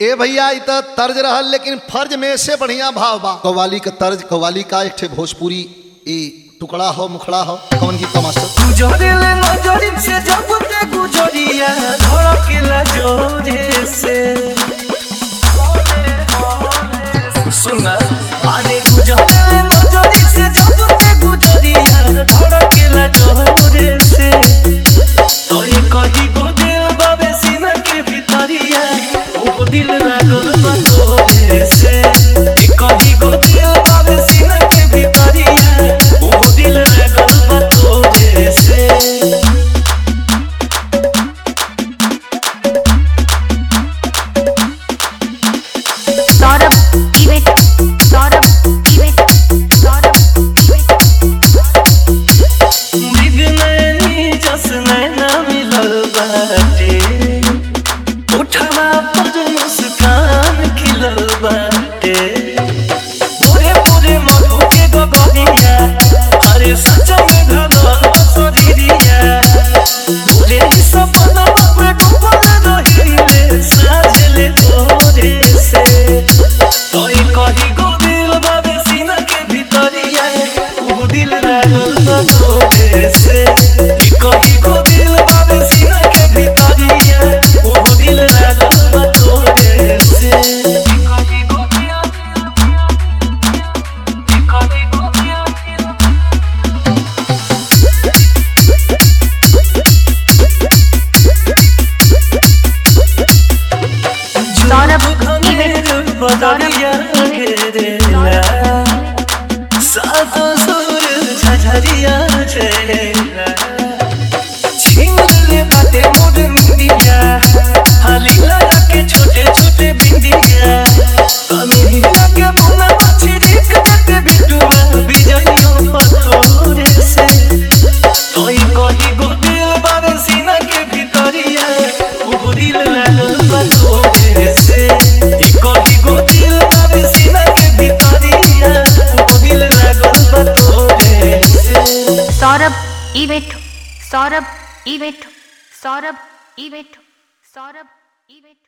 ए भैया इ त तर्ज रहल लेकिन फर्ज में से बढ़िया भाव बा कव्वाली का तर्ज कव्वाली का एक ठे भोजपुरी ई टुकड़ा हो मुखड़ा हो कौन गीत बा मास्टर गुजरिले नजरिन से जब ते गुजरिया धड़केला जोरे से सुना अरे गुजरिले नजरिन से जब ते गुजरिया धड़केला जोरे से तो ये कही गो दिल बाबे सीना के भीतरिया ओ दिल लागल बा तोरे से ये कही गो दिल बाबे सीना के भीतरिया ओ दिल लागल बा तोरे से सौरभ इवेट सौरभ इवेट सौरभ इवेट बिगनैनी जस नैना मिलल बाटे उठवा पर मुस्कान खिलल बाटे पूरे पूरे मधु के गगनिया अरे सच में धरल सरिया पूरे ही सपना में डूबल रहिले साजले तोरे से तोई कही गो दिल बाबे सीना के भीतरिया ऊ दिल लागल बा तोरे से ई कही गो दिल बाबे सीना के भीतरिया ऊ दिल लागल बा तोरे से ई कही गो दिल ई कही गो दिल सौरभ इवेट बदरिया घेरेला सातो सुर झझरिया चलेला छिंगले बाटे मोर मिंदिया हाली लगा के छोटे छोटे बिंदिया कमी लगे बुना मछली कटे बिटुआ बिजइयो पथोरे से तोई कही गो दिल बाबे सीना के भीतरिया ऊ दिल लागल बा तोरे से ई कही गो दिल बाबे सीना के भीतरिया ऊ दिल लागल बा तोरे से सौरभ इवेट सौरभ इवेट सौरभ इवेट सौरभ इवेट